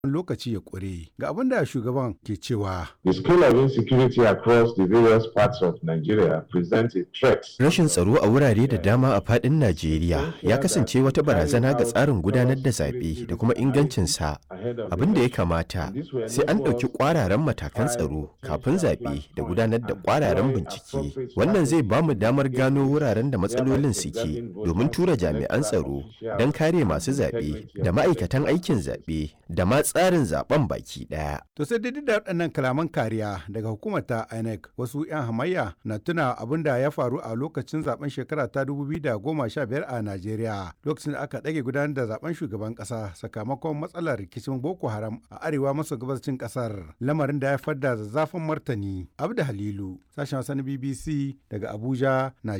lokaci ya ƙure. Ga abin da shugaban ke cewa. The scale of insecurity across the various parts of Nigeria presents a threat. Rashin tsaro a wurare da dama a faɗin Najeriya ya kasance wata barazana ga tsarin gudanar da zaɓe da kuma ingancinsa. Abin da ya kamata sai an ɗauki ƙwararren matakan tsaro kafin zaɓe da gudanar da ƙwararren bincike. Wannan zai ba mu damar gano wuraren da matsalolin suke domin tura jami'an tsaro don kare masu zaɓe da ma'aikatan aikin zaɓe da ma tsarin zaben baki ɗaya. To sai dai da waɗannan kalaman kariya daga hukumar ta INEC wasu 'yan hamayya na tuna abin da ya faru a lokacin zaben shekara ta 2015 a Najeriya lokacin da aka ɗage gudanar da zaben shugaban ƙasa sakamakon matsalar rikicin Boko Haram a arewa maso gabashin ƙasar lamarin da ya haifar da zazzafin martani. Abda Halilu sashen Hausa na BBC daga Abuja, Najeriya.